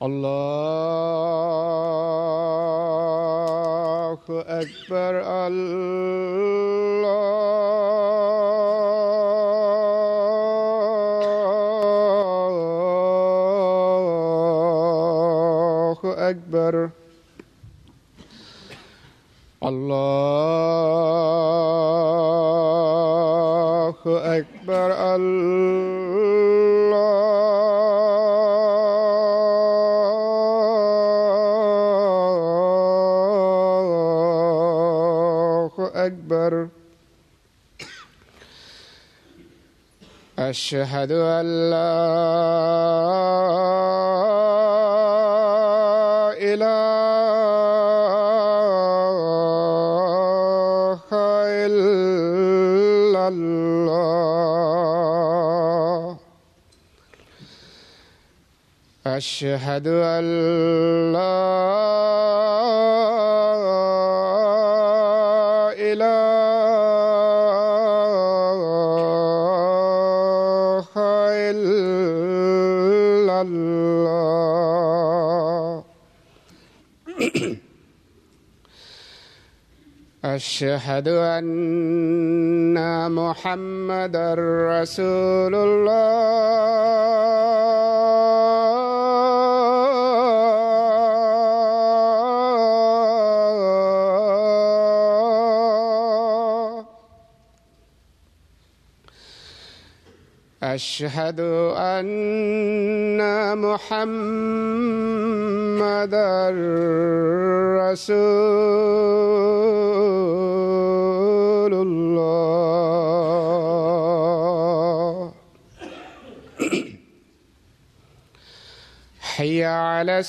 الله أكبر الله أكبر الله أكبر الله أكبر أشهد أن لا إله إلا الله أشهد أن لا إله إلا الله أشهد أن محمدا رسول الله أشهد أن محمدا رسول الله حي على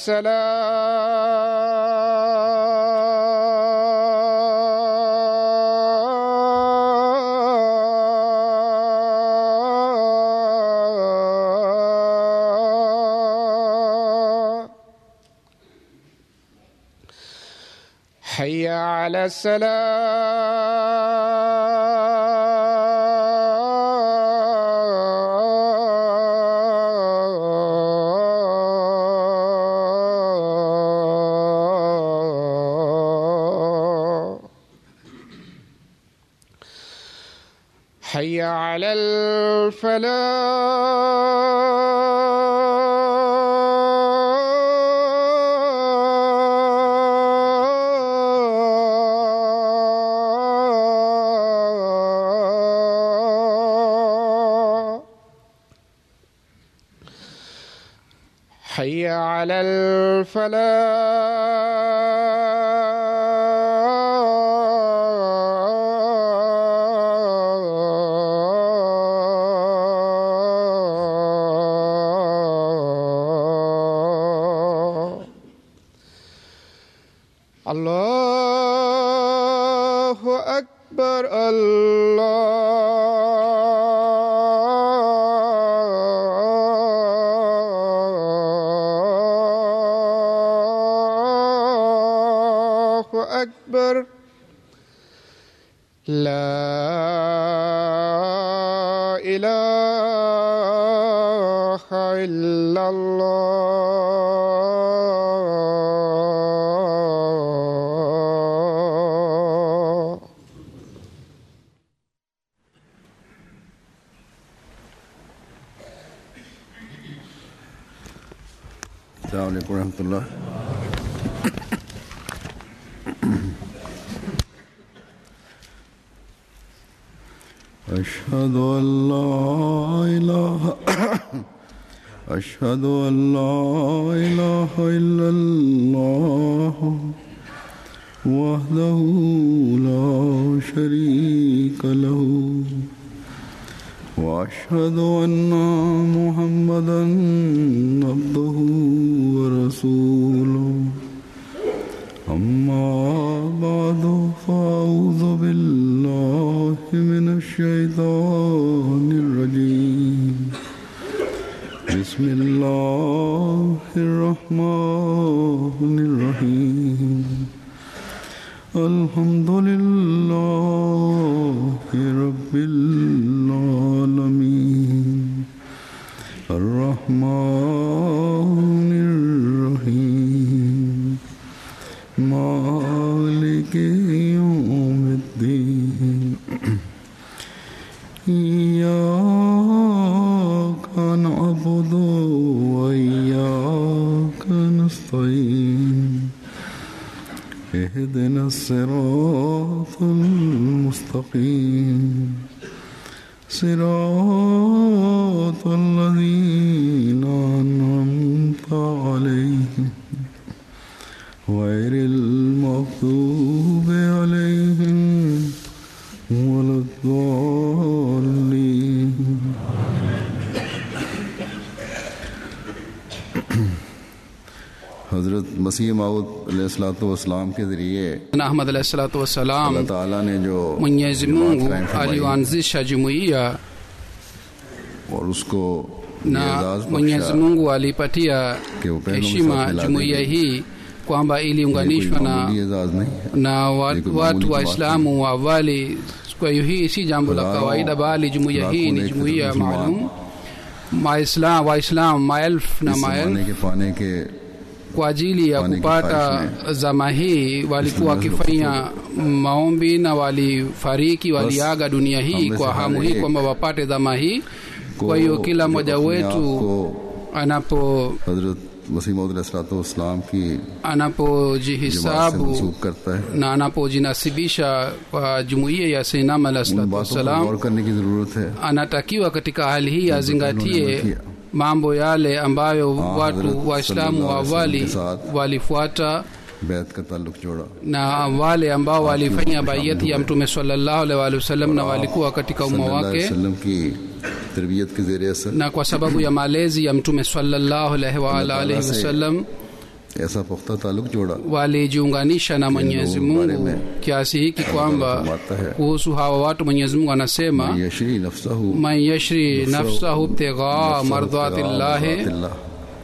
السلام حي على السلام حي على الفلاح حي على الفلاح الله أكبر الله أكبر لا إله إلا الله السلام عليكم ورحمة الله أشهد أن لا إله أشهد أن لا إله إلا الله وحده لا شريك له وأشهد أن محمدا عبده ورسوله أما بعد فأعوذ بالله من الشيطان الرجيم بسم الله الرحمن الرحيم الحمد لله رب العالمين الرحمن الرحيم اهدنا الصراط المستقيم صراط الذين أنعمت عليهم غير المغضوب عليهم ولا الضالين हज़रत मसीह माऊद वसलाम के ज़रिए na ahmad alahi salatu अल्लाह wassalam ताला ने जो mwenyezi जमात mungu कायम फरमाई aliyoanzisha jumuiya और उसको ये na एजाज़ mwenyezi बख्शा mungu alipatia कि वो पहलों के साथ heshima मिला jumuiya दी गई। hii kwamba ये कोई iliunganishwa na मामूली एजाज़ नहीं है na wa- ये कोई watu मामूली waislamu wa awali kwa hiyo hii si jambo la Huzaro, kawaida bali jumuiya hii लाखों ni ने jumuiya मुसलमान maalum maislam waislaam maelfu na इस maelfu जमाने के पाने के kwa ajili ya Kwani kupata kifaish zama hii walikuwa Bismillah wakifanya maombi na walifariki waliaga dunia hii हमने kwa से hamu हर hii एक kwamba wapate zama hii को kwa hiyo kila जो mmoja अपने आप wetu को anapo हजरत मसीह मसीम की जमात से anapojihisabu मनसूब करता है na anapojinasibisha kwa jumuiya ya Sayyidina Alayhi उन salatu बातों पर wassalam गौर करने की जरूरत है anatakiwa katika hali hii उन्होंने azingatie किया। mambo yale ambayo Hazrat watu waislamu wa sallallahu alaihi awali wasallam के साथ walifuata बैत का ताल्लुक जोड़ा na wale ambao walifanya baiyati ya mtume sallallahu alaihi wasallam na walikuwa katika umma सल्लल्लाहु अलैहि wake वसल्लम की तरबियत के जेर असर na kwa sababu ya malezi ya mtume sallallahu alaihi wa Allah alihi Ta'ala se wasallam ऐसा पुख्ता ताल्लुक जोड़ा walijiunganisha na Mwenyezi लोगों के बारे Mungu में kiasi hiki kwamba फरमाता है kuhusu hawa watu Mwenyezi Mungu anasema यशरी नफ्सहु man yashri nafsahu ibtigha mardhatillahi मरदातिल्लाह।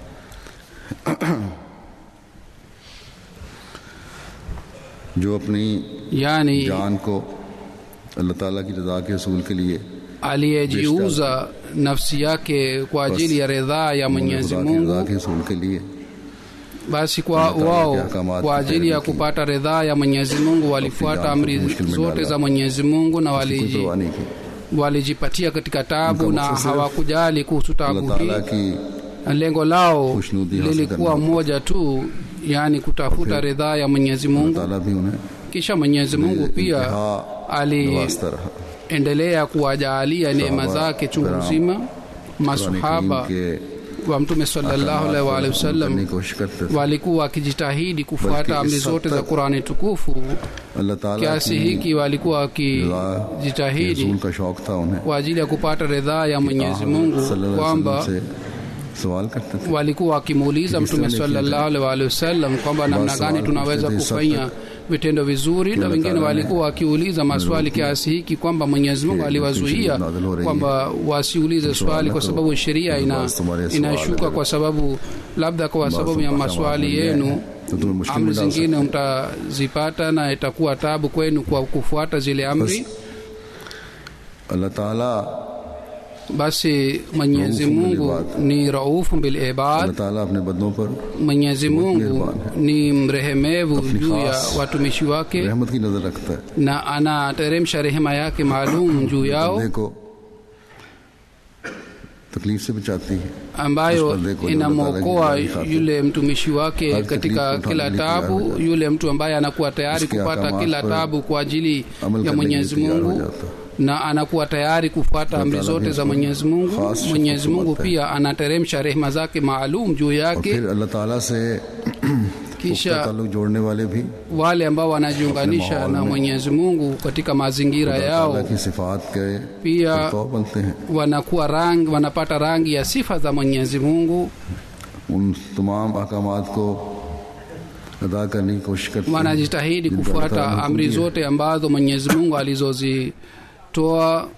जो अपनी yani जान को अल्लाह ताला की रजा के असूल के लिए aliyejiuza nafsi yake kwa ajili ya ridhaa ya Mwenyezi खुदा की रजा Mungu के असूल के लिए basi kwa Allah Ta'ala wao के ahkamat kwa की ajili ya पैरवी की। kupata ridhaa ya Mwenyezi Mungu walifuata जान को amri मुश्किल में zote डाला। za Mwenyezi Mungu na कोई waliji, परवाह नहीं की walijipatia katika tabu Uनका na मकसद सिर्फ hawakujali kuhusu अल्लाह tabu ताला hii की na lengo lao खुशनुदी हासिल lilikuwa करना। moja tu yani kutafuta फिर ridhaa ya Mwenyezi अल्लाह Mungu ताला भी उन्हें kisha Mwenyezi Mungu pia इंतहा नवाजता रहा aliendelea kuwajaalia neema Sahaba, zake chungu kiram, nzima Quran masahaba करीम के wa mtume sallallahu अहकामात alaihi wa को alihi करने wasallam की कोशिश करते थे walikuwa wakijitahidi Basi kufuata amri is zote za had tak- Qurani tukufu अल्लाह ताला kiasi की hiki walikuwa रजा के wakijitahidi रसूल का शौक था उन्हें kwa ajili ya kupata ridhaa ya Mwenyezi आप Mungu सल्लल्लाहु अलैहि kwamba वसल्लम से सवाल करते थे walikuwa wakimuuliza Kitu mtume gani sallallahu alaihi wa alihi wasallam kwamba namna Basi gani wale tunaweza kushtahi kufanya vitendo vizuri na Allah wengine Ta'ala walikuwa wakiuliza maswali kiasi hiki kwamba Mwenyezi Mungu Ki aliwazuia ndio nazil ho rahi kwamba wasiulize swali kwa to sababu sheria ina basi tumhare inashuka swali kwa sababu labda kwa sababu ya mpaka maswali maamuli yenu yenu, to tumhe mushkil amri mein dal zingine sakte mtazipata na itakuwa tabu kwenu kwa kufuata zile amri अल्लाह ताला basi Mwenyezi Raufu bil Mungu ibad. ni raufu bil अल्लाह ibad ताला अपने बंदों पर Mwenyezi Mungu mehreban ni mrehemevu Apni juu ya khas watumishi wake रहमत की नजर रखता है na anateremsha rehema yake maalum juu yao बंदे को तकलीफ से बचाती है ambayo Usipo देखो, inamwokoa ndio nataka yule mtumishi wake Hadi katika taklifu kila utaandika tabu tayari. yule mtu ambaye anakuwa tayari Usikia kupata kama kila पर tabu kwa ajili अमल ya करने के लिए Mwenyezi तैयार हो Mungu जाता है na anakuwa tayari kufuata Allah amri Ta'ala zote भी za इसको Mwenyezi Mungu. खास Mwenyezi शफकत Mungu फरमाता है। pia anateremsha rehema zake maalum juu और yake, फिर अल्लाह ताला से पुख्ता kisha ताल्लुक जोड़ने वाले भी wale ambao wanajiunganisha माहौल na में Mwenyezi Mungu katika mazingira अल्लाह yao ताला की सिफात के pia तो बनते हैं wanakuwa rangi, wanapata rangi ya sifa za Mwenyezi Mungu, उन तमाम अहकामात को अदा करने की कोशिश करते हैं wanajitahidi जिनको अल्लाह ताला kufuata ने हुक्म amri दिए। zote ambazo Mwenyezi Mungu alizozitoa.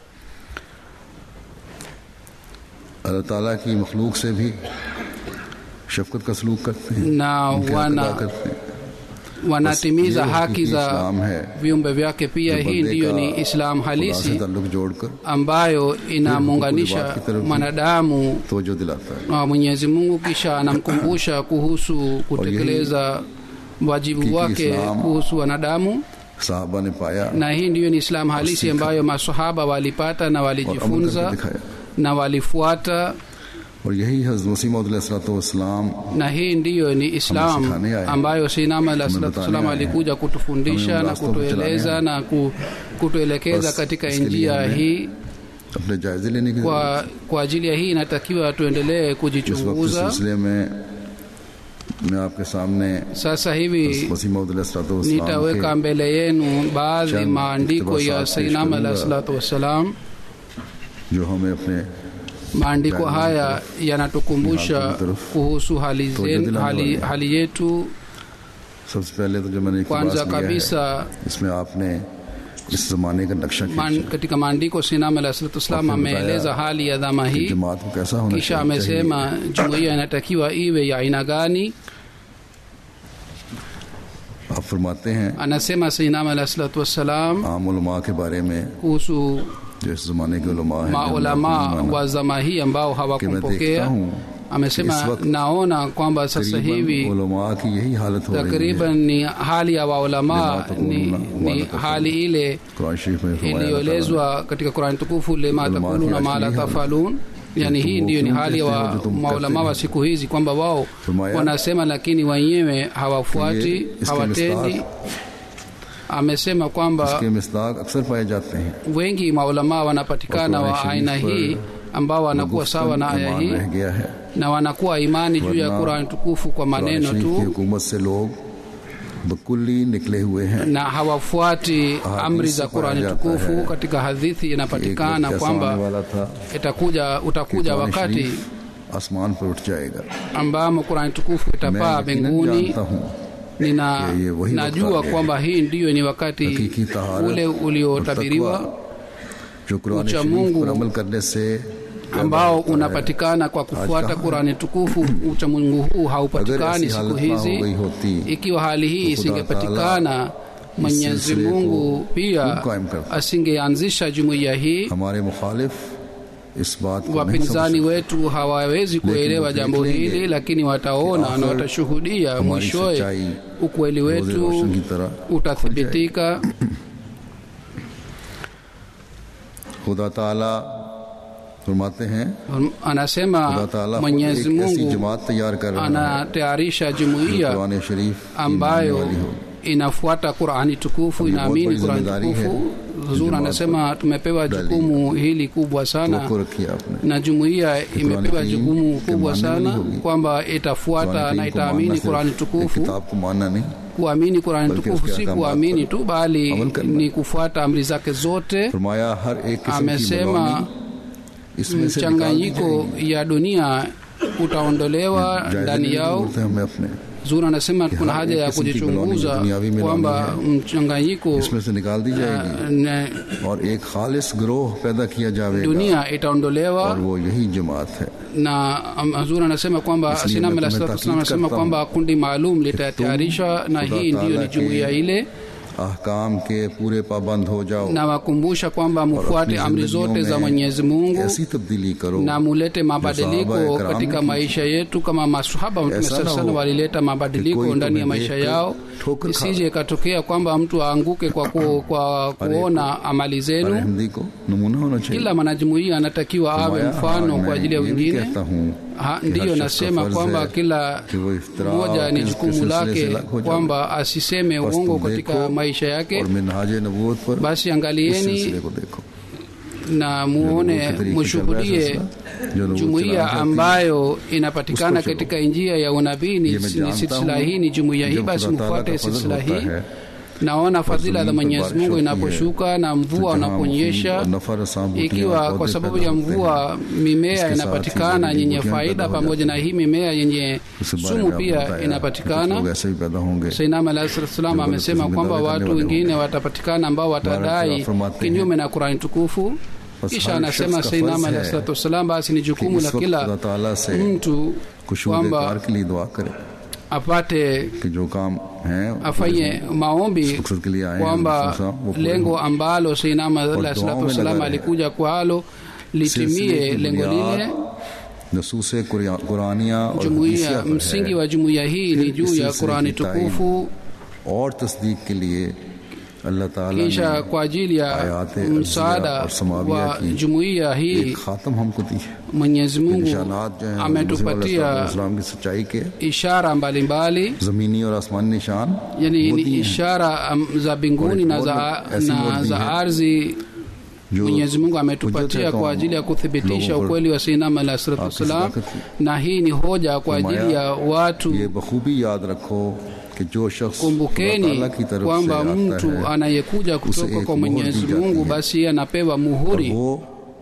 अल्लाह ताला की मखलूक से भी शफकत का सलूक करते हैं na उनके हक wana अदा करते हैं wanatimiza Bas, ye haki hakiki za Islam hai. viumbe vyake pia. जो Hii बंदे ndiyo का ni Islam खुदा से halisi ताल्लुक जोड़कर ambayo बात की inamuunganisha तरफ भी- mwanadamu तवज्जो दिलाता है na Mwenyezi Mungu, kisha anamkumbusha kuhusu kutekeleza wajibu Hakiki wake Islam- kuhusu wanadamu, साहबा ने पाया na hii ndiyo ni Islam halisi Wasika. ambayo masahaba walipata na और अमल करके walijifunza दिखाया na walifuata और यही हजरत वसीम वसलाम na hii ndiyo ni islam sikhane aya. ambayo sinama alah salatu Tumetania wassalam aya. alikuja kutufundisha Hame na rasta pe kutueleza chalane na ku, kutuelekeza Bas, katika iske liye njia hame hii अपने जायजे लेने की जरूरत kwa, kwa ajili ya hii inatakiwa tuendelee है। इस वक्त इस kujichunguza सिलसिले में मैं आपके सामने sasa hivi वसीम वसलाम nitaweka mbele yenu baadhi Chand maandiko ya iktibasat sainama pesh alah karunga. salatu wassalam जो हमें अपने maandiko Yani, haya yanatukumbusha Hali taraf. kuhusu hali, To zen, jadila hali, wale. hali yetu सबसे पहले तो जो मैंने kwanza इकतबास लिया है kabisa इसमें आपने इस जमाने का नक्शा man, खींचा katika maandiko sinama alah salatu wassalam Wafi ameeleza बताया hali ya dhama कि hii जमात को कैसा होना kisha चाहिए amesema jumuiya inatakiwa iwe ya aina gani आप फरमाते हैं anasema sainama alah salatu wassalam आम उलमा के बारे में kuhusu जो इस जमाने के उलमा हैं maulama जिन्होंने wa zama hii ambao कि मैं देखता hawakumpokea हूँ amesema इस वक्त naona kwamba sasa तकरीबन hivi उलमा की यही हालत हो रही है takriban ni hali ya waulama Lima takunu ni, na ni wala tafalun. hali ile Quran शरीफ में फरमाया iliyoelezwa katika Qur'an tukufu lima Ulama takuluna ki ma la asli hali. tafalun yani तुम hii वो ndiyo ni क्यों hali ya कहते हो wa जो तुम maulama कहते wa हो? siku hizi kwamba wao फरमाया wanasema lakini wenyewe hawafuati ये इसके hawatendi amesema kwamba इसके मिसदाक अक्सर पाए जाते हैं wengi maulama wanapatikana Qur'an wa Sharif aina पर hii ambao wanakuwa sawa na aya ईमान hii रह गया है na wanakuwa imani juu ya वरना Qur'an tukufu kwa कुरान maneno शरीफ की tu हुकूमत से लोग बकुल्ली निकले हुए हैं na hawafuati Ahadith amri za se paya Qur'ani jata tukufu hai. katika hadithi एक inapatikana वक्त ऐसा kwamba आने वाला था itakuja कि utakuja कुरान wakati शरीफ आसमान पर उठ जाएगा ambamo Qur'ani tukufu मैं itapaa यकीनन mbinguni जानता हूँ nina ये- ये वही najua वक्त आ गया kwamba hii ndiyo ni wakati हकीकी तहारत ule और uliotabiriwa तकवा जो कुरान Ucha शरीफ Mungu पर अमल करने से पैदा ambao होता है। unapatikana kwa kufuata कहाँ है? Qur'ani tukufu uchamungu huu अगर haupatikani ऐसी siku हालत ना हो hizi गई होती ikiwa hali hii तो खुदा isingepatikana Mwenyezi सिलसिले को Mungu pia खूब कायम करता। asingeanzisha jumuiya hii हमारे मुखालिफ इस बात को नहीं समझ wapinzani wetu hawawezi kuelewa वो jambo देख लेंगे hili lakini wataona कि na आखिर watashuhudia हमारी mwishowe सच्चाई ukweli रोज़े wetu रोशन की तरह utathibitika खुदा ताला फरमाते हैं anasema खुदा ताला खुद Mwenyezi एक ऐसी Mungu जमात तैयार कर रहा है anatayarisha जो jumuiya कुरान शरीफ की मानने ambayo वाली हो inafuata Qur'ani tukufu Ni inaamini बहुत बड़ी Qur'ani जिम्मेदारी है tukufu जो Zura जमात anasema tumepewa डाली jukumu hili kubwa sana तो रखी आपने na jumuiya imepewa Qur'ani jukumu के kubwa मानने sana वाली होगी। kwamba itafuata कुरान na करीम को itaamini मानना Qur'ani सिर्फ एक tukufu किताब को मानना नहीं kuamini Qur'ani बल्कि tukufu उसके si अहकामात kuamini पर tu bali अमल करना। ni kufuata amri zake zote फरमाया हर एक किस्म की amesema मनमानी इसमें से निकाल दी mchanganyiko जाएगी। ya dunia utaondolewa जायजे ndani लेने की yao जरूरत है हमें अपने Zura anasema कि kuna हर haja एक ya किस्म की kujichunguza मनमानी दुनियावी मनमानी kwamba है। mchanganyiko इसमें से निकाल दी जाएगी na और एक खालिस ग्रोह पैदा किया जाएगा dunia itaondolewa और वो यही जमात है na Azura anasema kwamba Isliye Sinama मैं la तुम्हें Salatu ताकीद Wasallam anasema करता kwamba kundi maalum litatayarishwa na खुदा hii ndiyo ताला ni jumuiya के ile अहकाम के पूरे पाबंद हो जाओ na wakumbusha kwamba mufuate अपनी amri जिंदगियों zote za में Mwenyezi Mungu ऐसी तब्दीली करो na mulete mabadiliko Sahaba ikram katika ne maisha yetu kama masahaba wa Mtume ऐसा sallallahu na alaihi wasallam हो walileta mabadiliko कोई ndani ya तुम्हें maisha देखकर yao ठोकर खा isije ikatokea kwamba mtu aanguke kwa, ku, kwa kuona amali हर zenu हिंदी को नमूना होना चाहिए kila mwanajumuiya anatakiwa awe फरमाया, mfano हाँ, kwa मैं ajili ya ये भी wengine कहता हूँ Ha, कि हर ndiyo शख्स का nasema फर्ज kwamba है kila कि वो इफ्तरा mmoja और ni किस jukumu सिलसिले lake से अलग हो जाए। kwamba asiseme बस uongo तुम katika देखो maisha yake और मिनहाज नबूवत पर basi इस angalieni सिलसिले को देखो na जो muone नबूवत के तरीके से चल रहा है mushuhudie सिलसिला, जो नबूवत jumuiya चलाना चाहती है, ambayo inapatikana Usko chalo. katika njia ya unabii ni ये मैं ni जानता silsila हूँ hii ni jumuiya hii जब basi खुदा ताला mufuate का फजल silsila होता hii है naona fadhila za जमीन पर Mwenyezi बारिश Mungu होती है, inaposhuka na mvua तो जहाँ unaponyesha मुफीद और नफा रसा बूटियाँ ikiwa और kwa पौधे sababu पैदा ya होते हैं, mvua mimea इसके साथ ही inapatikana जहरीली yenye बूटियाँ faida पैदा हो pamoja na जाती hii mimea yenye उसके बारे sumu में आपने pia बताया, कुछ inapatikana लोग ऐसे भी पैदा होंगे Sainama alayhi salam Ndio amesema Mwenyezi kwamba Mungu watu ametangaza wengine watapatikana ambao watadai फरमाते हैं, kinyume na Qur'ani tukufu बस kisha हर anasema शख्स का Sainama फर्ज alayhi है salatu wasalam basi ni कि jukumu इस la वक्त खुदा kila ताला से mtu खुशबू kwamba कार के लिए दुआ करे apate कि जो काम है afanye maombi मकसद के लिए आए हैं kwamba रसूल साहब, वो पूरे lengo हों। ambalo Sainama alayhi दुआओं salatu में wasalam लगा रहे। alikuja kwalo सिलसिले litimie की lengo बुनियाद lile नसूस कुरानिया और jumuiya हदीसिया पर msingi है wa jumuiya hii ni फिर juu इस ya सिलसिले Qur'ani की ताईद tukufu और तस्दीक के लिए अल्लाह ताला kisha ने kwa ajili ya ayate msaada alzia और समाविया wa की jumuiya hii एक खात्म हमको दी है mwenyezi mungu निशानात जो हैं ametupatia इस्लाम की सच्चाई के ishara mbalimbali जमीनी और आसमानी निशान yani वो ni दिए हैं, ishara um, za mbinguni na za, ऐसी na मोदी za है, ardhi जो mwenyezi mungu hujjat ametupatia है kwa कौम ajili ya kuthibitisha लोगों पर ukweli wa sainam alah salatu आपकी wassalam सदाकत की। na hii ni hoja kwa ajili ya watu ये बखूबी याद रखो कि जो शख्स अल्लाह kumbukeni ताला की तरफ से kwamba आता mtu है anayekuja kutoka एक kwa मोहर mwenyezi दी जाती mungu है। basi yeye anapewa और muhuri वो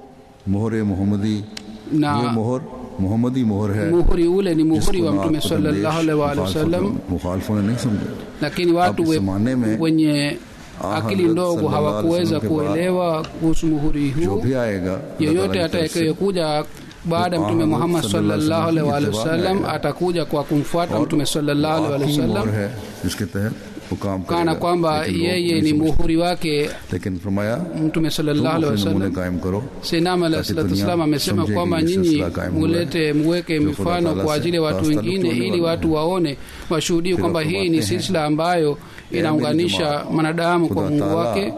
मोहर मोहम्मदी na ये मोहर मोहम्मदी मोहर है muhuri ule ni muhuri जिसको wa ना mtume आपको sallallahu alaihi wa alihi मुखालफतों- wasallam मुखालफों ने नहीं समझा lakini watu Hapo we- zamane में wenye Ah, akili Hazrat ndogo sallallahu alaihi hawakuweza wasallam ke baad kuelewa kuhusu muhuri जो huu भी आएगा अल्लाह yeyote ताला की तरफ से, atakayekuja baada ya Kwa mtume Hazrat muhammad sallallahu alaihi sallallahu alaihi wa alihi wasallam wasallam itibaa atakuja kwa kumfuata और mtume sallallahu alaihi wa alihi आखिरी मोहर wasallam है जिसके तहत वो काम kana करेगा kwamba लेकिन लोग yeye नहीं ni समझते। muhuri wake लेकिन फरमाया mtume तुम sallallahu alaihi अपने नमूने wasallam कायम करो Sayyidina Alayhi Basi salatu dunia wasallam amesema समझेगी kwamba ये nyinyi सिलसिला कायम हुआ है, mulete muweke जो खुदा mifano ताला kwa से ajili ya watu रास्ता wengine निकालने ili वाला watu waone washuhudie फिर kwamba वक्त hii ni बातें हैं। silsila ambayo inaunganisha mwanadamu kwa खुदा mungu ताला wake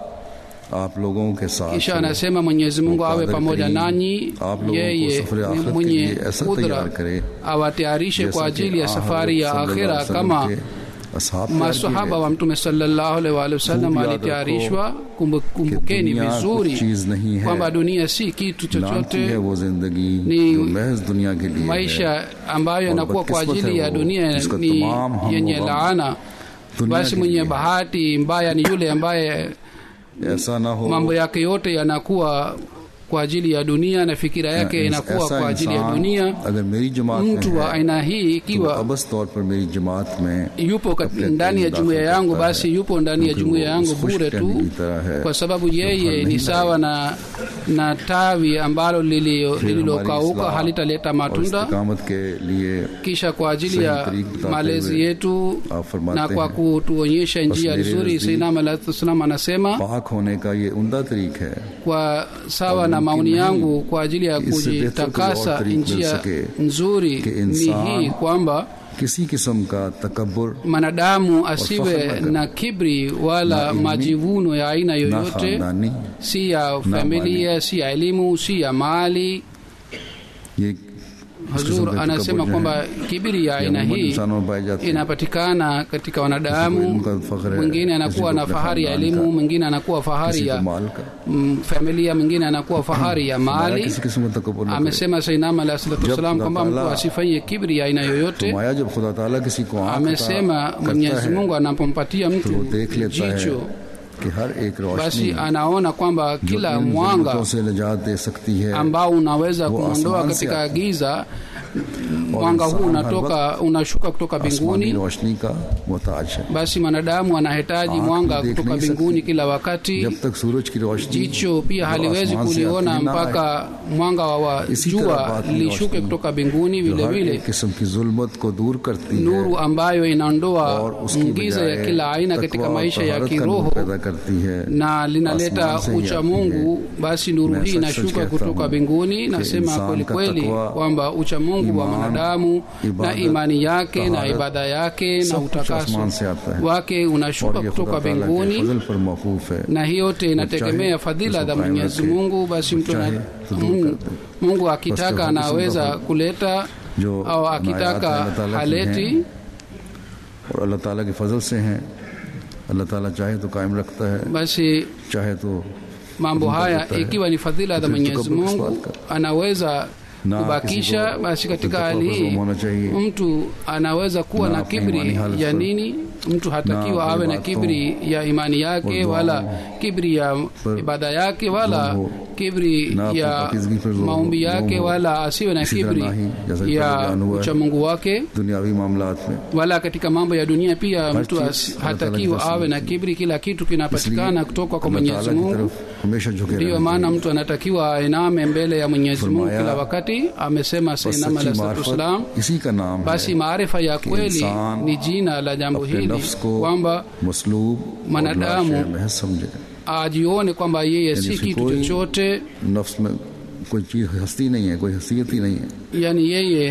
आप लोगों के साथ kisha हो। anasema mwenyezi mungu awe Mukadar pamoja Kareem, nanyi आप लोगों को yeye सफर ni आखिरत के mwenye लिए ऐसा kudra तैयार करे awatayarishe जैसा kwa कि ajili ya आ safari ya हज़रत सल्लल्लाहु akhira अलैहि वसल्लम kama के असहाब तैयार किए masahaba गए। wa mtume sallallahu alaihi wa alihi wasallam खूब याद walitayarishwa Kumbu- kumbukeni दुनिया vizuri कुछ चीज नहीं है। kwamba dunia si kitu नाम की है chochote वो जिंदगी ni जो महज दुनिया के लिए है maisha ambayo yanakuwa kwa बदकिस्मत ajili है ya वो, dunia जिसका ni तमाम हम yenye व गम laana दुनिया basi के mwenye लिए है। bahati mbaya ni yule ambaye ऐसा ना हो mambo yake yote yanakuwa kwa ajili ya dunia na fikira yake ऐसा inakuwa kwa ajili ya इंसान dunia अगर मेरी जमात में mtu wa है aina hii तो वो ikiwa अबस तौर पर मेरी जमात में yupo kat- अपने ndani ya दिल jumuiya दाखिल yangu करता basi है। yupo ndani ya क्योंकि jumuiya वो yangu उस खुश bure टहनी tu की तरह है kwa sababu जो yeye फल ni नहीं sawa na na tawi ambalo lilio- फिर हमारी lililokauka इस्लाह halitaleta और matunda इस्तिकामत के लिए kisha kwa ajili सही ya तरीक बताते malezi हुए yetu आप फरमाते na kwa हैं, kutuonyesha njia मेरे nzuri नज़दीक sainam alahsalam anasema पाक होने का ये उमदा तरीक है kwa sawa और na मुमकिन maoni नहीं yangu kwa ajili ya कि इससे बेहतर कोई kujitakasa और तरीक मिल njia सके nzuri कि ni इंसान hii kwamba किसी किस्म का तकबर mwanadamu फख्र asiwe न करे। na kibri wala Na ilmi, majivuno ya aina ना yoyote खानदानी si ya familia si ya elimu si ya mali ये इस किस्म hazur के anasema तकब्बुर जो kwamba हैं, kibiri ya ये aina अमूमन hii इंसानों में पाए जाते हैं inapatikana katika किसी को wanadamu इल्म का फख्र है, mwingine किसी anakuwa को na अपने fahari ya खानदान elimu का, mwingine anakuwa किसी fahari को ya माल का mm, familia mwingine anakuwa fahari ya फरमाया mali किसी किस्म का तकबर न करे। amesema sainam alahi salatu Jab wassalam खुदा kwamba mtu ताला asifanye kibri ya aina yoyote फरमाया जब खुदा ताला किसी को आंख amesema अता करता mwenyezi है mungu anapompatia तो mtu वो देख लेता है jicho कि हर एक basi रोशनी anaona kwamba जो kila इन mwanga ज़ुल्मतों से निजात दे सकती है ambao unaweza वो kumwondoa आसमान से katika आता है। giza mwanga huu इंसान हर unatoka unashuka kutoka आसमानी mbinguni रोशनी का मोहताज है basi mwanadamu anahitaji आँख mwanga भी देख kutoka नहीं mbinguni सकती। kila wakati जब तक सूरज की रोशनी jicho pia जो haliwezi आसमान से kuliona आती ना आए, mpaka mwanga wa इसी तरह jua बात की lishuke रोशनी kutoka mbinguni जो vile हर vile एक किस्म की जुल्मत को दूर करती है nuru ambayo और inaondoa उसकी giza ya बजाय kila aina तकवा katika और maisha ya तहारत का नूर kiroho पैदा करती है na linaleta आसमान से ही ucha आती mungu है। basi nuru मैं hii सच-सच inashuka कहता kutoka हूँ mbinguni कि nasema इंसान kweli का kweli तकवा, kwamba ucha mungu wa ईमान, mwanadamu na इबादत, imani yake na तहारत, ibada yake na सब कुछ utakaso आसमान से आता है wake unashuka और ये kutoka खुदा ताला के mbinguni फजल पर मौकूफ है na hii yote inategemea चाहे fadhila उसको za कायम mwenyezi रखे, mungu basi mtu चाहे ana- तो दूर Mungu- कर दे। mungu बस akitaka तो हर किस्म anaweza का kuleta जो au नायात akitaka अल्लाह ताला की haleti हैं और अल्लाह ताला के फजल से हैं अल्लाह ताला चाहे तो कायम रखता है basi चाहे तो mambo Mungu haya atakuta, ikiwa ni fadhila za फिर mwenyezi tukabul mungu kiswat ka. anaweza Na kubakisha kisi ko basi katika taqwa hali hii mazlum hona chahiye. mtu anaweza kuwa Na na apni imani kibri halat ya par. nini mtu hatakiwa Na awe na apni kibri ya imani yake और wala दुआओं kibri ya पर ibada yake wala जुल्म हो। kibri ना अपनी ya पाकीज़गी पर जुल्म maombi हो- yake जुल्म हो। wala asiwe na इसी तरह kibri ना ही, जैसा कि ya पहले बयान हुआ है। uchamungu wake दुनियावी मामलात में wala katika mambo ya dunia pia हर mtu चीज़ as- अल्लाह ताला की hatakiwa तरफ से awe na मिलती है। kibri kila kitu इसलिए kinapatikana kutoka kwa अल्लाह mwenyezi ताला की mungu तरफ हमेशा झुके ndiyo रहना maana चाहिए। mtu anatakiwa ainame mbele ya mwenyezi mungu फरमाया, kila wakati amesema बस sainam सच्ची alah salatu मार्फत wassalam इसी का नाम basi है maarifa ya kweli इंसान ni jina la jambo अपने hili नफ्स को kwamba मसलूब और मनादामु लाशे महज समझे ajione kwamba yeye यानी si उसकी kitu कोई chochote नफ्स में कोई चीज हस्ती नहीं है कोई हसीयत ही नहीं है yani yeye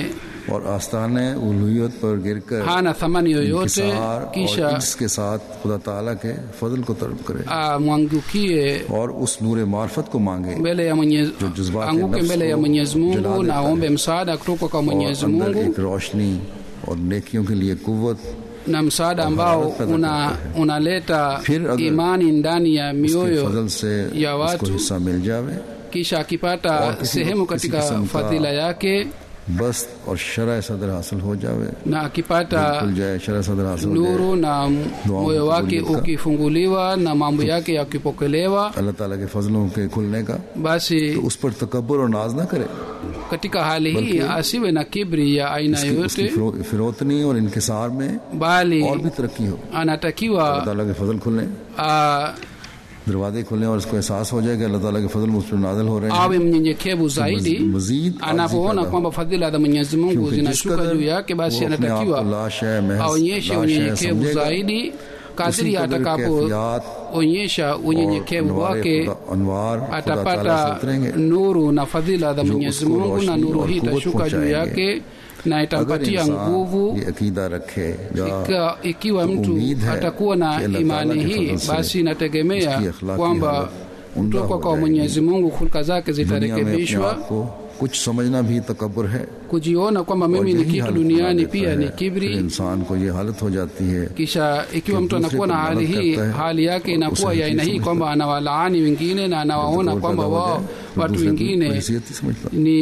और आस्थान उलूहियत पर गिरकर hana thamani yoyote इंकिसार और kisha इसके साथ खुदा ताला के फजल को तलब करे amwangukie और उस नूर मार्फत को मांगे mbele ya Mwenyezi जो जज्बात anguke नफ्स mbele ya को Mwenyezi जला Mungu na देता aombe है। msaada kutoka kwa और Mwenyezi अंदर Mungu एक रोशनी और नेकियों के लिए कुव्वत na msaada ambao haraka पैदा una करता है। unaleta फिर अगर imani ndani ya उसके mioyo फजल से ya उसको watu हिस्सा मिल जावे kisha akipata और किसी- sehemu किसी katika किस्म का fadhila yake बस और शरा सदर हासिल हो जावे na akipata खुल जाए शरा सदर हासिल हो जाए nuru na Dua moyo wake kukubalika. ukifunguliwa na mambo yake yakipokelewa अल्लाह ताला के फजलों के खुलने का basi तो उस पर तकबर और नाज ना करे katika hali hii asiwe na kibri ya aina उसकी, उसकी yoyote फिरो- फिरोतनी और इनकिसार में bali और भी तरक्की हो अल्लाह anatakiwa ताला के फजल खुलने a, दरवाजे खुलने और उसको एहसास हो जाए कि अल्लाह ताला के फजल मुझ पर नाजिल हो रहे हैं awe mnyenyekevu zaidi मजीद आजिज़ी anapoona पैदा kwamba fadhila za mwenyezi mungu क्योंकि जिस zinashuka कदर juu yake basi वो अपने आप anatakiwa को लाश है, महज aonyeshe लाश है unyenyekevu समझेगा, zaidi kadiri उसी कदर कैफियत atakapoonyesha unyenyekevu और wake खुदा- अनवार खुदा ताला से atapata उतरेंगे nuru na fadhila za जो mwenyezi उसको mungu na रोशनी nuru और hii कुव्वत itashuka juu पहुंचाएंगे। yake na अगर itampatia इंसान nguvu ये अकीदा रखे या Ika, ikiwa तो mtu उम्मीद है atakuwa na कि अल्लाह imani ताला के hii फजल से basi inategemea उसकी अखलाकी kwamba हालत उम्दा kutoka हो kwa जाएगी। mwenyezi mungu hulka zake दुनिया में अपने zitarekebishwa आप को कुछ समझना भी तकबर है kujiona kwamba और mimi ni यही kitu हालत duniani बना pia देता ni है। फिर kibri इंसान को ये हालत हो जाती है kisha ikiwa कि mtu दूसरे anakuwa को na hali मदद hii करता है, hali yake inakuwa उसे ya aina हकीर hii समझता kwamba anawalaani wengine na anawaona तो kwamba पैदा हो wao जाए, फिर watu दूसरे को wengine हैसियत ही समझता ni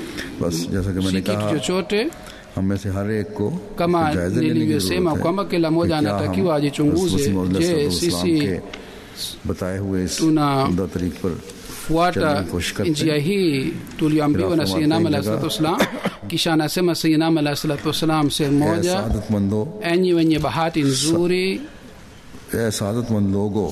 बस जैसा कि si मैंने kitu कहा chochote हम में से हर एक को kama जायजा लेने की nilivyosema जरूरत है kwamba kila mmoja कि क्या anatakiwa हम ajichunguze रसूल मौला je सल्लल्लाहु अलैहि sisi वसल्लम के बताए हुए इस tuna- उम्दा तरीक पर fuata चलने की कोशिश करते njia हैं। hii tulioambiwa na Khilafah sayidinam Martin alahi जगह- salatu wassalam kisha anasema sayidinam alahi salatu wassalam sehemu ऐ moja सादतमंदो enyi wenye bahati nzuri ऐ सादतमंद लोगो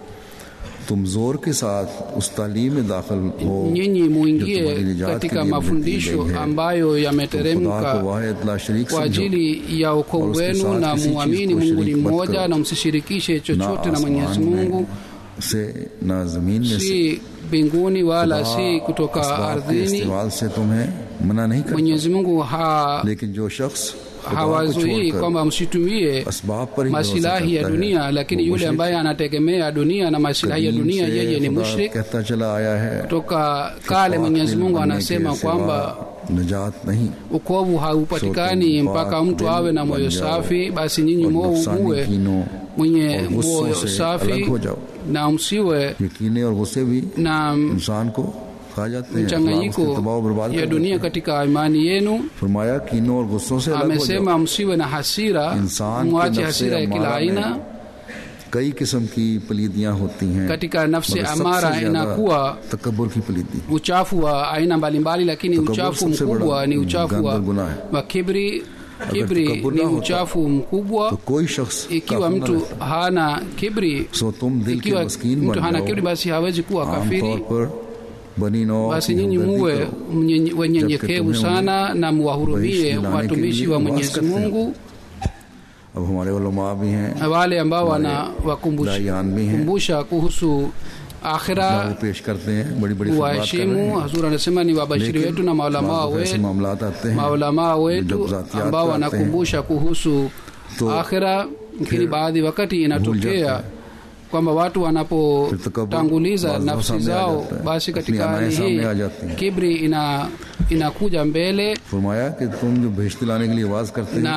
तुम जोर के साथ उस तालीम में दाखिल हो nyinyi जो तुम्हारी muingie निजात के katika लिए mafundisho दी गई है। ambayo तुम खुदा को yameteremka वाहिद ला शरीक kwa समझो ajili ya और wokovu उसके wenu साथ na किसी चीज muamini को mungu ni शरीक मत mmoja करो। na msishirikishe ना chochote na mwenyezi आसमान mungu में से ना जमीन में से si mbinguni wala खुदा si kutoka असबाब के ardhini इस्तेमाल से तुम्हें मना नहीं करता mwenyezi mungu ha लेकिन जो शख्स खुदा को hawazuii छोड़कर kwamba msitumie असबाब पर ही भरोसा masilahi ya करता है, dunia lakini वो yule मुशरिक ambaye anategemea dunia na masilahi ya कदीम dunia से yeye ni खुदा mushrik कहता चला आया है toka कि kale पाक mwenyezi दिल mungu बनने के anasema सिवा kwamba निजात नहीं ukovu haupatikani Sote mpaka पाक mtu दिल awe na moyo बन जाओ safi basi nyinyi और mo- नुकसानी muwe कीनों mwenye और गुस्सों moyo से safi अलग हो जाओ na msiwe ये कीने और गुस्से भी na इंसान को खा जाते हैं अल्लाह उसके mchanganyiko तबाह बर्बाद ya कर dunia देते हैं। katika imani yenu फरमाया कीनों और गुस्सों से अलग हो जाओ amesema msiwe na hasira इंसान के mwache नफ्से hasira ya kila अमारा aina में कई किस्म की पलीदियां होती हैं katika nafsi मगर सबसे amara ज्यादा inakuwa तकबर की पलीदी uchafu wa aina mbalimbali lakini Takabur uchafu सबसे mkubwa बड़ा ni uchafu गंदा wa, गुनाह है। wa kibri kibri takabur ni ना होता, uchafu mkubwa तो कोई शख्स ikiwa काफिर न mtu रहता। hana kibri सो तुम दिल के ikiwa मस्कीन mtu बन hana जाओ kibri basi hawezi kuwa आमतौर kafiri पर बनी नौ basi की nyinyi हमदर्दी muwe करो। mnyenye- wenyenyekevu tumhe sana na muwahurumie वही लाने के watumishi लिए wa वास mwenyezi करते हैं। mungu अब हमारे उलमा भी हैं na wale ambao हमारे wanawakumbusha दायान भी हैं kumbusha kuhusu वो akhira पेश करते हैं बड़ी बड़ी खिदमत कर रहे waheshimu हैं hazur anasema ni wabashiri लेकिन wetu na maulamaa बाज़ दफ़ा ऐसे wetu मामलात आते हैं maulamaa जब wetu ज़ातियात ambao पे आते हैं, wanakumbusha kuhusu तो akhira lakini फिर baadhi wakati भूल inatokea जाते हैं। kwamba watu फिर wanapotanguliza तकब्बुर nafsi सामने आ zao जाता है। basi अपनी katika अनाएं hali सामने आ hii जाती हैं। kibri ina inakuja mbele फरमाया कि तुम जो भेजते लाने के लिए आवाज करते हैं na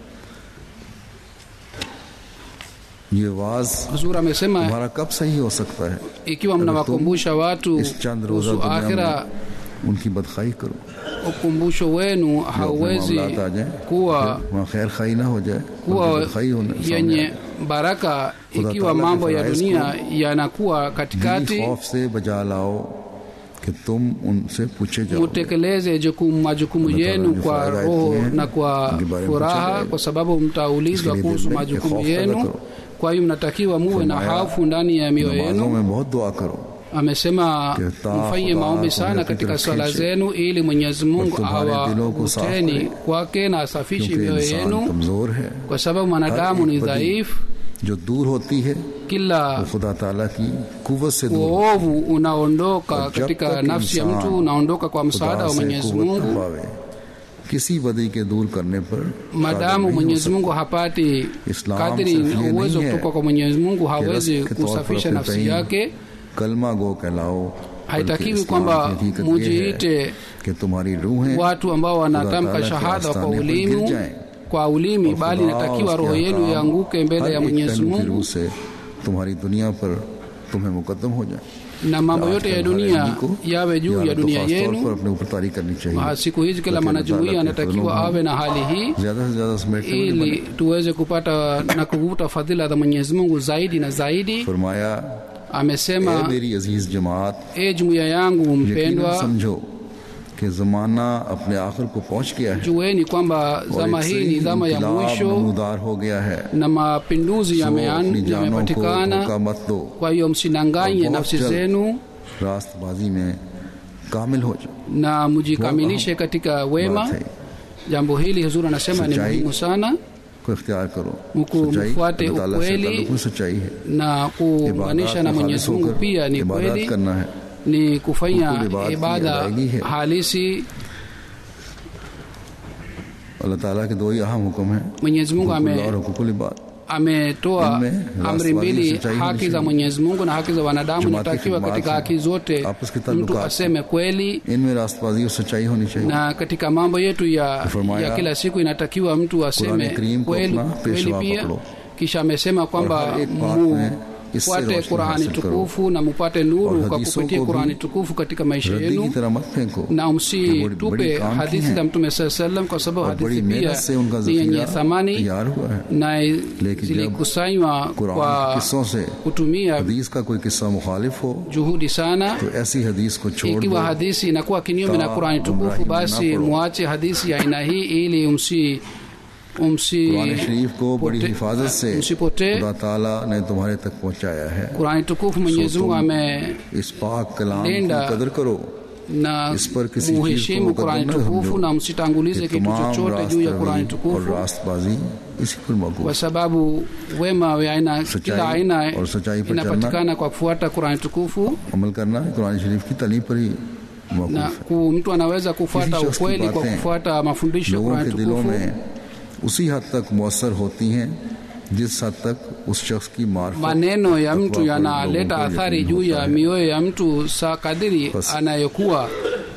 ये आवाज huzur amesema तुम्हारा कब सही हो सकता है ikiwa mnawakumbusha watu इस चंद रोजा kuhusu दुनिया akhira में उनकी बदखाई करो ukumbusho wenu जो अपने hauwezi मामलात आ जाए kuwa वहाँ खैर खाई ना हो जाए kuwa बल्कि बदखाई होने सामने yenye आए। baraka खुदा ikiwa ताला के mambo ya फराइज dunia को yanakuwa दिली katikati खौफ से बजा लाओ कि तुम उनसे पूछे जाओ mutekeleze jukumu majukumu Allah Ta'ala yenu जो kwa फराइज roho दिए हैं, na kwa उनके बारे में furaha पूछा जाएगा। kwa sababu mtaulizwa इसके लिए kuhusu दिल में majukumu एक खौफ पैदा yenu करो। kwa hiyo mnatakiwa muwe na फरमाया, hofu ndani ya mioyo नमाजों yenu में बहुत दुआ करो amesema कि ता mfanye खुदा maombi तुम्हें sana अपनी katika तरफ swala खींचे zenu ili mwenyezi mungu और तुम्हारे दिलों को साफ awavuteni करे। kwake na asafishe क्योंकि mioyo इंसान yenu कमजोर है kwa sababu mwanadamu हर ni एक बदी dhaifu जो दूर होती है kila वो खुदा ताला की कुवत से दूर होती uovu unaondoka और जब katika तक nafsi ya इंसान mtu unaondoka kwa है। msaada खुदा wa से mwenyezi कुवत न mungu पावे किसी बदी के दूर करने पर madamu कादिर नहीं हो mwenyezi mungu hapati Islam kadri सिर्फ ये uwezo नहीं है kutoka kwa mwenyezi mungu कि hawezi रस्म के तौर पर kusafisha अपने nafsi तईन yake कलमा गो कहलाओ haitakiwi बल्कि इस्लाम kwamba की हकीकत ये है mujiite कि तुम्हारी रूहें watu ambao wanatamka Taala shahada के kwa आस्थाने पर ulimi गिर जाएं। kwa ulimi और bali खुदा inatakiwa उसके roho yenu अहकाम ianguke mbele हर ya एक mwenyezi पहलू की mungu रूह से तुम्हारी दुनिया पर तुम्हें मुकदम हो जाए na mambo yote ya dunia yawe juu ya dunia पर yenu अपने ऊपर तारी करनी चाहिए Ah, siku hizi kila Lakini mwanajumuia Taala के anatakiwa फजलों awe na hali hii ज्यादा से ज्यादा समेटने वाली ili बने। tuweze kupata na kuvuta fadhila za mwenyezi mungu zaidi na zaidi फरमाया "ए amesema मेरी अजीज जमात e jumuiya yangu यकीनन mpendwa समझो कि जमाना अपने आखिर को पहुंच गया है jueni kwamba और zama एक से hii ni zama ya इनकलाब mwisho नमूदार हो गया है na mapinduzi तो अपनी yamean- जानों को yamepatikana धोखा मत दो kwa hiyo msidanganye और बहुत nafsi जल्द zenu रास्तबाजी में कामिल हो जाओ na mjikamilishe katika wema बात है jambo hili huzuri anasema ni Sachai. muhimu sana को इख्तियार करो Mku सच्चाई mfuate अल्लाह ताला से ukweli. ताल्लुक में सच्चाई है na kuunganisha na में mwenyezi खालिस mungu होकर pia ni इबादत kweli करना है ni kufanya Hukumu ibada ibada अदायगी है। halisi अल्लाह ताला के दो ही अहम हुक्म है mwenyezi mungu हुकुकुल ame और हुकुकुल इबाद ametoa Imme, amri raswazi mbili sachai haki za nishimu. mwenyezi mungu na haki za wanadamu Jamaat ki inatakiwa khidmat katika hai. haki zote Apas ke mtu talukat aseme kweli इनमें रास्तबाजी और सच्चाई होनी चाहिए na katika mambo yetu ya, Furmaya, ya kila siku inatakiwa mtu aseme Qur'an Karim ko kweli, apna kweli peshwa pia pakdo. kisha amesema kwamba har ek baat mein इससे mufuate रोशनी qurani हासिल करो। tukufu na mupate nuru और kwa हदीसों kupitia को भी qurani tukufu katika maisha रद्दी की yenu तरह मत फेंको na कि बड़ी- msitupe बड़ी काम की hadithi हैं za mtume saa salam kwa sababu और बड़ी hadithi pia मेहनत से उनका ni yenye जखीरा thamani तैयार हुआ है na लेकिन जब zilikusanywa कुरान kwa के किस्सों से kutumia हदीस का कोई किस्सा मुखालिफ हो juhudi sana तो ऐसी हदीस को छोड़ दो ikiwa hadithi inakuwa kinyume na Ta- qurani tukufu umrahi basi na paro. muache hadithi ya aina hii ili umsi umsi Quran शरीफ को बड़ी pote- हिफाजत से msipotee खुदा ताला ने तुम्हारे तक पहुंचाया है qurani tukufu mwenyezi mungu तुम ame इस पाक कलाम Linda की कदर करो na इस पर किसी चीज muheshimu को qurani मुकदम न tukufu समझो na msitangulize कि kitu तमाम chochote juu ya qurani रास्तबाजी और tukufu रास्तबाजी इसी पर मौकूफ kwa sababu wema wa aina सच्चाई kila aina और सच्चाई पर inapatikana kwa kufuata qurani tukufu अमल करना कुरान शरीफ की तलीम पर ही मौकूफ na है ku, mtu anaweza kufuata Hizi shakhs ki ukweli kwa baatein kufuata mafundisho ya लोगों qurani के दिलों tukufu में उसी हद तक मौसर होती हैं जिस हद तक उस शख्स की मार्फत maneno ya तकवा mtu पर yanaleta लोगों को athari यकीन juu होता ya है। mioyo ya mtu saa kadiri Bas. anayokuwa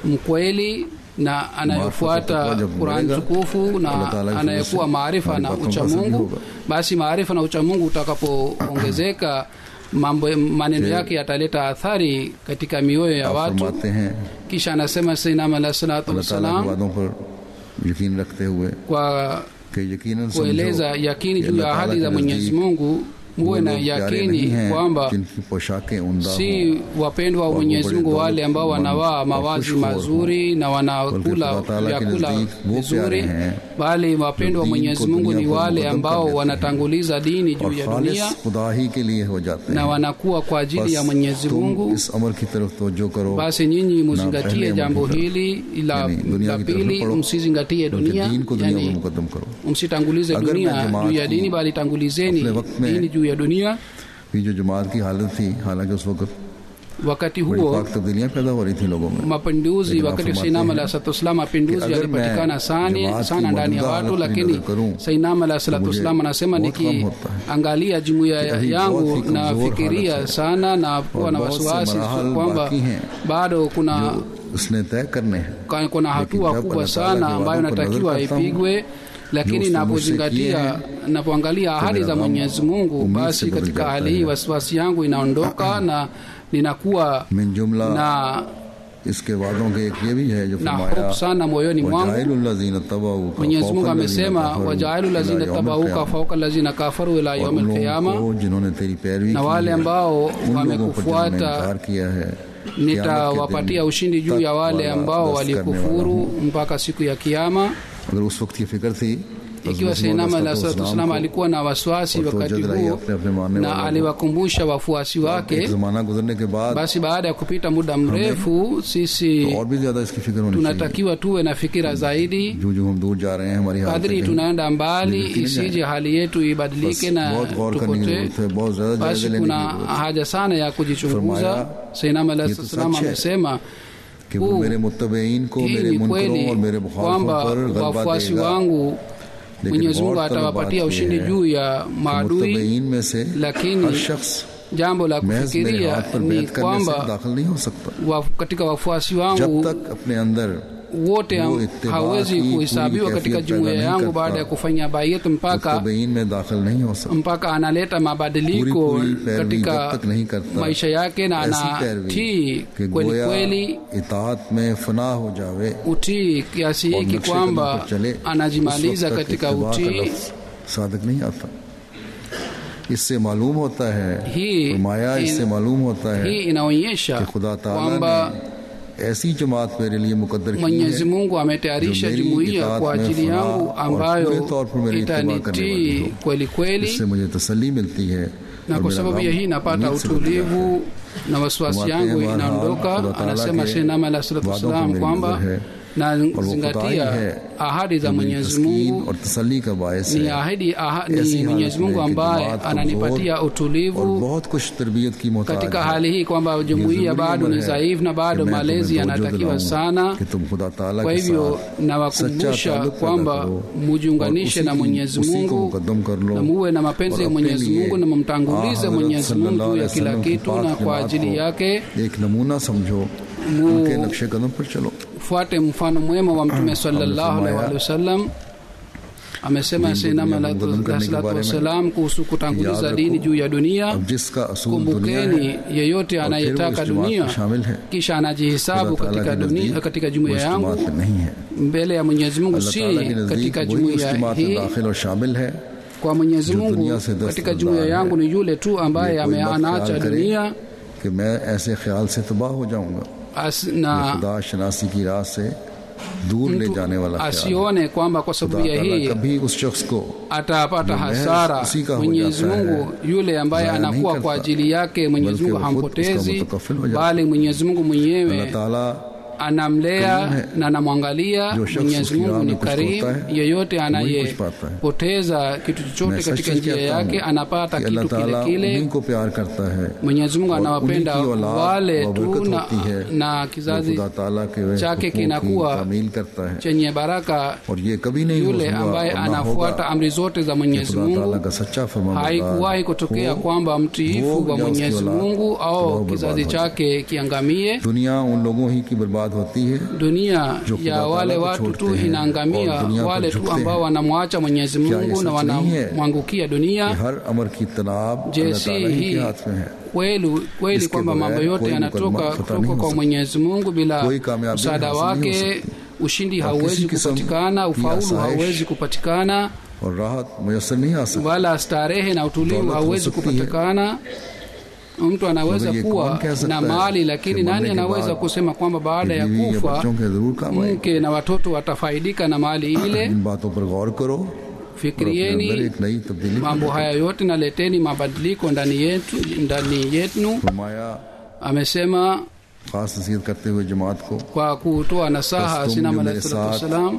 mkweli na anayofuata Maarifa jab Qur'an बढ़ेगा, tukufu Allah na Ta'ala की anayekuwa फजल से maarifa na हमारी बातों ucha का असर भी Mungu होगा। basi maarifa na ucha Mungu utakapoongezeka mambo maneno Je, yake yataleta athari katika mioyo ya आप watu फरमाते हैं kisha anasema sayyidina alayhi salatu अल्लाह ताला की wassalam वादों पर यकीन रखते हुए kwa कि यकीनन kueleza समझो yakini कि juu ya अल्लाह ahadi ताला za के Mwenyezi नज़दीक Mungu वो muwe na लोग प्यारे yakini नहीं हैं kwamba जिनकी पोशाकें उमदा si हों wapendwa wa और वो Mwenyezi बड़े Mungu दौलत wale ambao मंद wanavaa और mavazi खुशखोर mazuri na बल्कि wanakula खुदा ताला के vyakula नज़दीक वो vizuri प्यारे हैं bali wapendwa wa जो दीन Mwenyezi को Mungu दुनिया ni पर wale मुकद्दम ambao कर देते हैं। wanatanguliza dini juu और ya खालिस dunia खुदा ही के लिए हो जाते na हैं wanakuwa kwa ajili ya बस Mwenyezi तुम Mungu इस अमर की तरफ तवज्जो करो basi nyinyi पहले muzingatie अमल jambo की तरफ। hili la, यानी दुनिया la की तरफ pili पढ़ो, msizingatie बल्कि dunia दीन को दुनिया में yani मुकदम करो msitangulize अगर मैं dunia जमात juu ya की dini bali tangulizeni अपने वक्त में dini juu ya dunia ये जो जमात की हालत थी हालांकि उस वक्त wakati बड़ी huo पाक तब्दीलियां पैदा हो रही थी लोगों में mapinduzi Lakini wakati wafumate sainam हैं alahi salatu wassalam mapinduzi कि अगर yalipatikana मैं sana जमात की sana ndani ya मौजूदा watu हालत पर lakini नजर करूं, sainam alahi salatu मुझे wassalam anasema बहुत कम होता है। nikiangalia jumuiya कि अभी बहुत yangu ही कमजोर nafikiria हालत है। sana na kuwa और na बहुत से wasiwasi मराहल kwamba बाकी हैं bado kuna जो उसने तय करने हैं ka- kuna hatua जब kubwa अल्लाह ताला sana के ambayo वादों पर inatakiwa नजर करता हूं, ipigwe lakini उसने मुझसे napozingatia किए napoangalia ahadi मेरा za गम mwenyezi mungu उम्मीद basi से बदल katika जाता hali hii है। wasiwasi yangu inaondoka na ninakuwa मिन जुमला na इसके वादों के एक ये भी है जो na फरमाया hofu sana moyoni mwangu वजाइलुल्लज़ीन तबऊका mwenyezi mungu फौका amesema लज़ीना कफरू wajaalu इला lazina यौमिल tabauka क़ियामा। fauka lazina kafaru ila और yaumi उन लोगों lqiyama को जिन्होंने तेरी पैरवी na की wale है, ambao उन लोगों पर जिन्होंने wamekufuata इनकार किया है nitawapatia ushindi juu ya wale ambao वाला दस्त करने वाला walikufuru हूँ। mpaka siku ya kiama अगर उस वक्त की फिक्र थी तो ikiwa हज़रत seinama मोहम्मद alah salatu सल्लल्लाहु wassalam अलैहि alikuwa na wasiwasi और तो wakati जद रही huo अपने अपने मानने na वालों को। aliwakumbusha wafuasi एक wake जमाना गुजरने के बाद basi baada ya kupita muda mrefu तो sisi और भी ज्यादा इसकी फिक्र होनी चाहिए tunatakiwa tuwe na fikira zaidi जो जो हम दूर जा रहे हैं हमारी हालत kadri tunaenda mbali isije hali yetu ibadilike na बहुत गौर करने की tupotee जरूरत है बहुत ज्यादा जायजे basi लेने की kuna जरूरत है haja sana ya kujichunguza Furmaya, seinam alah ये तो salam सच है amesema कि वो huu मेरे मुतबईन को hii मेरे ni मुनकरों kweli और मेरे मुखालफों kwamba पर गलबा wafuasi देगा wangu लेकिन mwenyezi mungu गौरतलब atawapatia बात ushindi यह है juu ya कि maadui मुतबईन में से lakini हर शख्स jambo la महज मेरे kufikiria हाथ पर ni बैत करने से kwamba दाखिल नहीं हो सकता wa, katika wafuasi जब wangu तक अपने अंदर wote वो ham- इत्तिबा hawezi की kuhesabiwa पूरी katika कैफियत jumuiya पैदा नहीं yangu करता। baada ya kufanya bayet mpaka मुतबईन में दाखिल नहीं हो सकता mpaka analeta mabadiliko पूरी पूरी पैरवी katika जब तक नहीं करता maisha yake na ऐसी पैरवी anatii कि kweli गोया kweli इतात में फना हो जावे utii kiasi और hiki नक्शे कदम kwamba पर चले anajimaliza उस वक्त तक katika इत्तिबा का utii लफ्ज़ सादक नहीं आता इससे मालूम होता है Hii- फरमाया hii- इससे मालूम होता है hii inaonyesha कि खुदा ताला kwamba ने ऐसी जमात मेरे लिए मुकद्दर की mwenyezi है mungu ametayarisha जो मेरी jumuiya itaat kwa में ajili फना yangu और ambayo पूरे तौर पर मेरी इत्तिबा करने वाली itanitii हो। kweli kweli इससे मुझे तसल्ली मिलती है na और kwa मेरा sababu गम ya hii napata उम्मीद से बढ़ जाता है। utulivu na wasiwasi Furmaते yangu हैं, inaondoka बहरहाल, खुदा ताला anasema के shenama alah salatu वादों पर wassalam मेरी kwamba नजर है। na और वो खुदाई zingatia है ahadi za जो मेरी mwenyezi तस्कीन mungu और तसल्ली का बायस ni है ahadi aha, ऐसी ni हालत mwenyezi mungu में कि ambaye जमात ananipatia कमजोर और utulivu बहुत कुछ तरबियत की मोहताज katika है। hali hii kwamba jumuiya जरूरी bado अमर ni है dhaifu na bado कि मैं malezi तुम्हें तवज्जो yanatakiwa दिलाऊं sana कि तुम खुदा ताला kwa के hivyo साथ सच्चा nawakumbusha ताल्लुक पैदा kwamba करो mujiunganishe और na उसी की- mwenyezi उसी को mungu मुकद्दम कर लो na muwe na mapenzi और ya अपने mwenyezi लिए mungu na mumtangulize आ हज़रत mwenyezi mungu सल्लल्लाहु juu ya अलैहि kila वसल्लम की kitu पाक na kwa जमात ajili को yake एक नमूना समझो Mu- उनके नक्शे कदम पर चलो fuate mfano mwema wa mtume sallallahu alaihi wa sallam amesema Dini sinama dunia la Muqaddam करने के salatu बारे में wassalam kuhusu kutanguliza याद dini रखो, juu ya dunia अब जिसका असूल दुनिया है kumbukeni yeyote और फिर वो anayetaka इस जमात dunia में शामिल है kisha anajihisabu खुदा ताला katika के dunia नजदीक katika वो jumuiya इस yangu जमात में नहीं है mbele ya mwenyezi mungu अल्लाह si ताला के नजदीक katika वही उस jumuiya जमात में hii दाखिल और शामिल है kwa mwenyezi जो mungu दुनिया से दस्तबरदार katika jumuiya है। yangu ni yule tu ambaye ये कोई मत ameanaacha ख्याल करे dunia कि मैं ऐसे ख्याल से तबाह हो जाऊंगा as, ये na खुदा शनासी की राह से दूर ले mtu जाने वाला ख्याल है। asione kwamba kwa खुदा sababu ya ताला hii कभी उस शख्स को atapata जो महज hasara उसी का हो mwenyezi जाता है, mungu yule ambaye ज़ाया नहीं anakuwa करता, kwa ajili yake mwenyezi बल्कि mungu वो खुद उसका hampotezi मुतकफिल हो जाता है। bali mwenyezi mungu अल्लाह mwenyewe ताला anamlea करीम है। na anamwangalia जो शख्स mwenyezi उसकी राह mungu में ni कुछ karim खोता है, yeyote वही कुछ पाता है। anayepoteza kitu मैं chochote सच katika सच njia कहता yake हूँ anapata कि अल्लाह kitu kile ताला kile उन्हीं को प्यार करता है mwenyezi mungu और anawapenda उन्हीं की औलाद wale व tu बरकत na, होती है na जो kizazi खुदा ताला के वह chake हुकूक की kinakuwa तामील करता है chenye baraka और ये कभी नहीं yule हुआ ambaye और ना anafuata होगा amri zote za कि mwenyezi खुदा ताला mungu का सच्चा फरमाबरदार haikuwahi kutokea हो, kwamba mtiifu वो wa या उसकी mwenyezi औलाद mungu तबाह au बर्बाद kizazi हो जाए। chake kiangamie दुनिया उन लोगों ही की बर्बाद होती है dunia जो खुदा ya wale ताला को watu tu छोड़ते हैं inaangamia और दुनिया पर wale tu झुकते ambao हैं। wanamwacha mwenyezi क्या ये mungu na सच नहीं है wanamwangukia कि dunia हर अमर की तनाब je अल्लाह si ताला ही hii के हाथ में है kweli kweli इसके kwamba mambo बगैर yote कोई yanatoka मुकदमा फतह kutoka नहीं हो kwa सकता। mwenyezi mungu bila कोई कामयाबी msaada हासिल नहीं हो wake सकती। ushindi और hauwezi किसी किस्म kupatikana की ufaulu आसाइश hauwezi kupatikana और राहत मुयसर नहीं आ सकती wala starehe na utulivu दौलत हो hauwezi सकती है। kupatikana mtu anaweza मगर ये kuwa कौन कह सकता na है mali कि lakini मरने nani के anaweza बाद kusema kwamba baada कि ya बीवी या kufa बच्चों के जरूर काम आएगी mke na watoto watafaidika na mali ile इन बातों पर गौर करो और अपने अंदर fikirieni एक नई तब्दीली mambo haya yote na leteni mabadiliko ndani yetu ndani yetu फरमाया amesema खास नसीहत करते हुए जमात को kwa kutoa nasaha Basi sinama tumu alahi mere salatu saath wassalam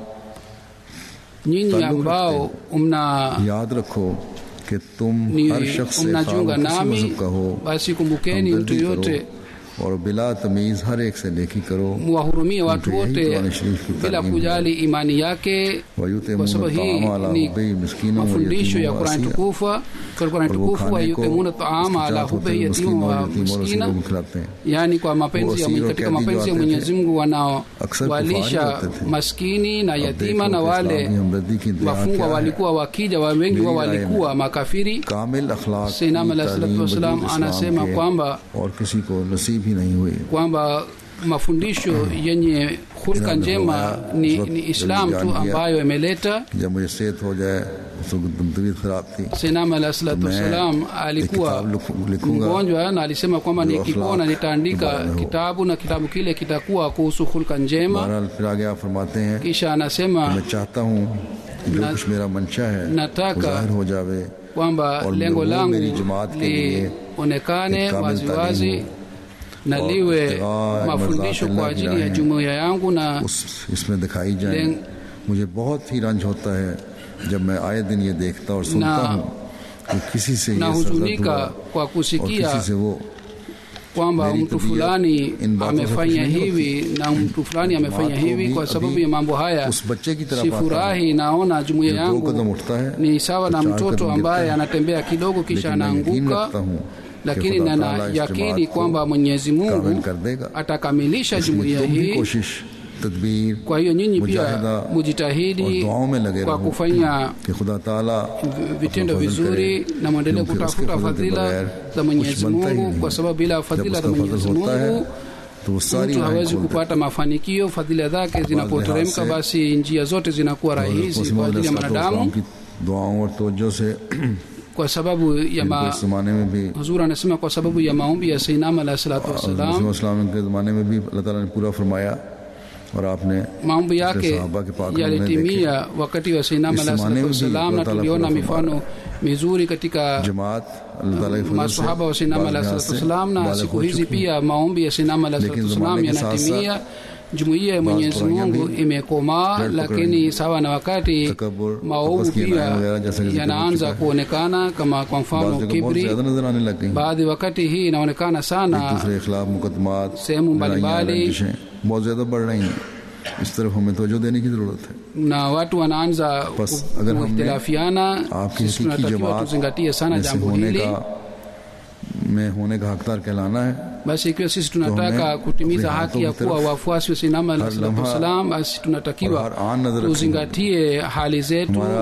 nyinyi ताल्लुक ambao mna याद रखो कि तुम ni हर शख्स से mnajiunga खाम किसी nami मजहब का हो basi kumbukeni mtu हमदर्दी yote करो और बिला तमीज हर एक से नेकी करो muwahurumie watu Yeye wote Qur'an Sharif की bila तालीम kujali imani yake वयुते kwa sababu hii ni mafundisho ya Qur'an tukufa kwa Qur'an tukufu wayutimuna taama ala hubihi yatima wa miskina खिलाते हैं yani kwa mapenzi ya Wasiro katika kadi mapenzi ya jo Mwenyezi Mungu Aksar wanaowalisha kufari hote the. maskini na अब yatima देखो na कि wale इस्लाम की हमदर्दी की इंतहा wafungwa क्या है। walikuwa wakija wa wengi wao मेरी राय में walikuwa makafiri कामिल अखलाक Sayyidina की Alayhi salatu तालीम wassalam वजूद anasema इस्लाम के kwamba और किसी को नसीब ही नहीं हुई kwamba mafundisho yenye hulka Ina njema ndoa, ni, zote ni Islam tu zilizoangia. ambayo imeleta जब मुझे सेहत हो जाए तो तबीयत खराब थी Sayyidina Alayhi salatu मैं wassalam alikuwa एक किताब लिखू- लिखूंगा mgonjwa na alisema kwamba जो nikipona akhlaq nitaandika के बारे में हो। kitabu na kitabu kile kitakuwa kuhusu hulka njema बहरहाल फिर आगे आप फरमाते हैं kisha anasema मैं चाहता हूँ कि जो ना- कुछ मेरा मंशा है वो nataka जाहिर हो जावे kwamba और lengo वो langu मेरी जमात के लिए lionekane एक कामिल waziwazi तालीम na और liwe इत्तिबा mafundisho मर्ज़ात kwa अल्लाह की ajili ya राहें jumuiya yangu na उस इसमें दिखाई जाए लें- मुझे बहुत ही रंज होता है जब मैं आए दिन ये देखता और सुनता ना- हूँ कि किसी से ये सरदर्द nahuzunika हुआ kwa और kusikia किसी से वो kwamba मेरी mtu तबीयत fulani इन बातों से amefanya खुश नहीं hivi na mtu fulani amefanya बात को hivi भी kwa sababu अभी ya mambo haya उस बच्चे की तरह पाता है sifurahi naona jumuiya जो दो कदम yangu उठता है ni sawa na चार mtoto कदम ambaye गिरता है। anatembea kidogo kisha लेकिन मैं यकीन anaanguka रखता हूँ lakini कि खुदा nina ताला इस yakini जमात को kwamba mwenyezi कामिल mungu कर देगा atakamilisha इसलिए jumuiya तुम भी hii कोशिश तदबीर kwa hiyo nyinyi pia मुजाहिदा और mujitahidi दुआओं में लगे kwa रहो kufanya कि खुदा ताला vitendo अपना फजल vizuri करे, na mwendelee क्योंकि उसके kutafuta फजल के fadhila बगैर za कुछ mwenyezi बनता ही mungu नहीं। kwa sababu bila जब fadhila za उसका फजल mwenyezi होता है mungu तो वो सारी mtu राहें hawezi खोल देता kupata mafanikio fadhila zake zinapoteremka से basi njia zote zinakuwa है। rahisi हज़रत kwa ajili ya मसीह मौद mwanadamu की दुआओं और तवज्जो से kwa sababu ya इनको ma, इस जमाने में भी huzuri anasema kwa sababu ya maombi ya sainam alahi salatu wassalam इस्लाम के ज़माने में भी अल्लाह ताला ने पूरा फरमाया और आपने maombi yake sahaba ke paak yalitimia wakati wa sainam इस alahi जमाने salatu में भी wassalam na अल्लाह ताला tuliona पूरा mifano mizuri katika जमात अल्लाह ताला के फजल से masahaba wa sainam बाज़ alahi लिहाज salatu से wassalam na बालिग siku हो hizi चुकी हैं। pia maombi ya sainam alahi लेकिन salatu wassalam ज़माने के साथ yanatimia jumuiya ya mwenyezi Baadhi mungu pia imekomaa पेड़ lakini sawa na wakati तकब्बुर, maovu तपस की pia नायें वगैरह जैसा कि जिक्र हो yanaanza चुका है। kuonekana kama kwa बाज़ mfano जगह बहुत kibri ज्यादा नजर आने लग गई baadhi wakati hii inaonekana एक sana दूसरे के खिलाफ मुकदमात sehemu लड़ाइयाँ, mbalimbali रंजिशें बहुत ज्यादा बढ़ रही हैं इस तरफ हमें तवज्जो देने की जरूरत है na watu wanaanza बस ku- अगर हमने kuhtilafiana आपकी sisi हकीकी tunatakiwa जमात tuzingatie sana में से jambo होने hili का में होने का हकदार कहलाना है basi ikiwa sisi tunataka हमें kutimiza अपने haki ya हाथों की kuwa तरफ wafuasi wa sinama हर लम्हा salam basi और tunatakiwa हर आन नजर रखनी tuzingatie hali zetu हमारा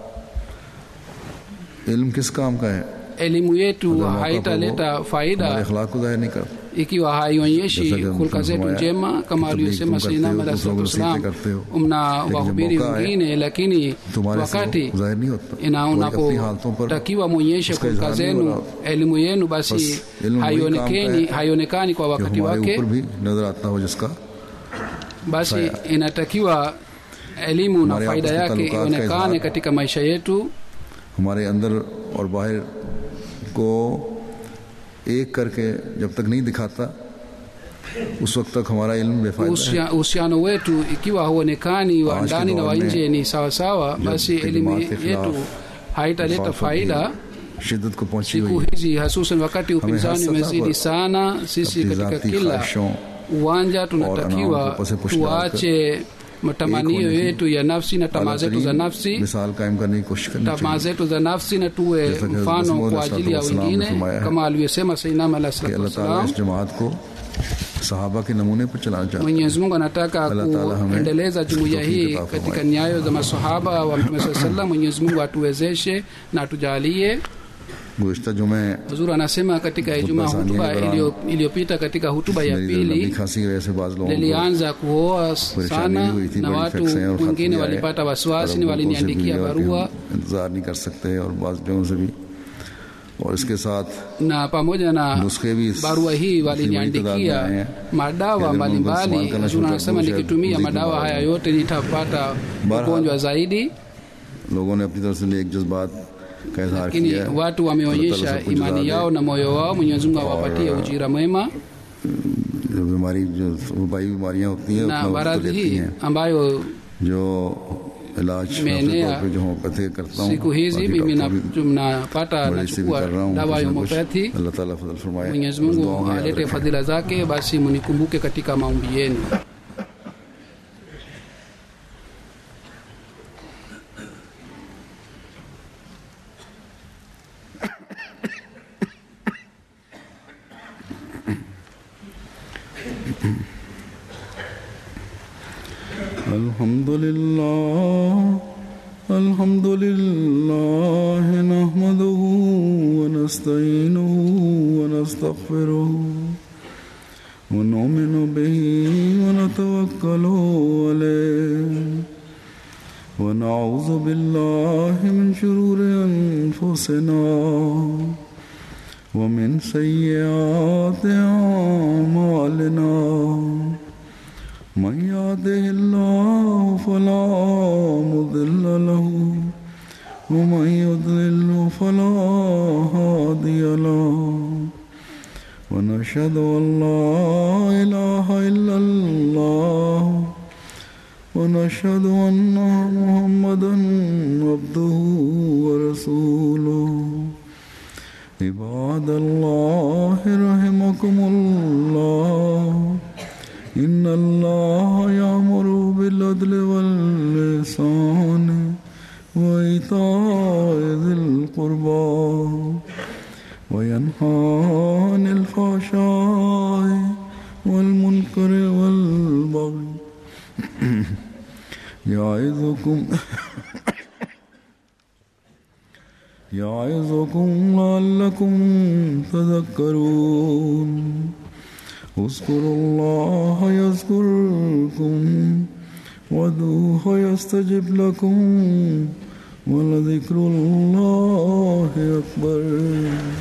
इल्म किस काम का है elimu yetu अगर मौका पर haitaleta वो faida हमारे अखलाक को जाहिर नहीं करता ikiwa haionyeshi जैसा कि हम hulka zetu फरमाया njema kama कि तबलीग alivyosema तुम करते sayyidina हो, Muhammad दूसरों को sallallahu नसीहतें करते हो। alaihi mna लेकिन जब wahubiri मौका आए, wengine lakini तुम्हारे से wakati वो जाहिर नहीं होता ina वो एक अपनी हालतों पर unapotakiwa mwonyeshe उसका hulka इजहार नहीं zenu हो रहा elimu yenu basi बस इल्म वही काम का haionekani है haionekani kwa कि wakati हमारे wake ऊपर भी नजर आता हो जिसका basi inatakiwa elimu na हमारे faida आपस के yake ताल्लुकात का ionekane इजहार katika maisha yetu हमारे अंदर और बाहर को एक करके जब तक नहीं दिखाता उस वक्त तक हमारा इल्म बेफायदा है Uhusia- uhusiano wetu ikiwa hauonekani wa आज के ndani na दौर wa में nje ni sawasawa basi elimu खिदमत के yetu खिलाफ haitaleta वफाक faida की शिद्दत को पहुंची siku हुई है hizi hasusan wakati upinzani सतह umezidi पर sana sisi अपनी katika जाती kila ख्वाहिशों uwanja अनाम tunatakiwa को पसे पुश tuache matamanio होने की yetu ya nafsi na tamaa zetu za तरीन nafsi मिसाल कायम करने की कोशिश करनी tamaa चाहिए zetu za nafsi na tuwe जैसा कि हज़रत mfano मसीह kwa ajili ya अलैहिस्सलाम ने wengine फरमाया है kama alivyosema sainam alah कि salatu अल्लाह ताला wassalam इस जमात को सहाबा के नमूने पर चलाना चाहता है mwenyezi mungu anataka Allah Ta'ala hame kuendeleza jumuiya tawfiki hii ata katika farmaye. nyayo za masahaba wa mtume saa salam mwenyezi mungu atuwezeshe na atujalie गुजशत जुमे huzuru anasema katika ijumaa Khutba hutuba Sania Quran. iliyo- iliyopita katika hutuba ya मेरी लंबी pili खांसी की वजह से बाज लोगों को lilianza kuoa परेशानी sana भी हुई थी na बड़ी watu infection है और खत wengine भी आए। walipata और wasiwasi अब ni उनको से भी waliniandikia मिला कि barua हम इंतजार नहीं कर सकते और बाज जगहों से भी और इसके साथ na pamoja na नुस्खे भी इस- barua hii इतनी बड़ी तादाद में waliniandikia आए हैं madawa कि अगर मैं उनको mbalimbali इस्तेमाल करना शुरू Huzuri कर anasema दूं, शायद nikitumia मजीद madawa बीमार haya हो yote nitapata Baraha. ugonjwa zaidi लोगों ने अपनी तरफ से नेक जज्बात का इजहार lakini किया है watu अल्लाह wameonyesha ताला सबको imani जज़ा yao दे। na moyo wao mwenyezi mungu awapatie और, ujira mwema जो बीमारी जो वबाई बीमारियां होती हैं na उतना वक्त तो maradhi लेती hii हैं ambayo जो इलाज Imeenea तौर पे जो होम्योपैथी करता हूँ siku hizi बाकी mimi डॉक्टर भी na- napata बड़े से भी nachukua कर रहा हूँ dawa ya कुछ ना कुछ homeopathy अल्लाह ताला फजल फरमाए mwenyezi बस mungu दुआओं में याद alete रखें। fadhila zake basi munikumbuke katika maombi yenu الحمد لله الحمد لله نحمده ونستعينه ونستغفره ونؤمن به ونتوكل عليه ونعوذ بالله من شرور أنفسنا ومن سيئات أعمالنا من يهده الله فلا مضل له ومن يضلل فلا هادي له ونشهد أن لا إله إلا الله ونشهد أن محمدا عبده ورسوله عباد الله رحمكم الله إن الله يأمر بالعدل واللسان وإيتاء ذي القربى وينهى عن الفحشاء والمنكر والبغي يعظكم يعظكم لعلكم تذكرون اذكروا الله يذكركم وادعوه يستجب لكم ولذكر الله أكبر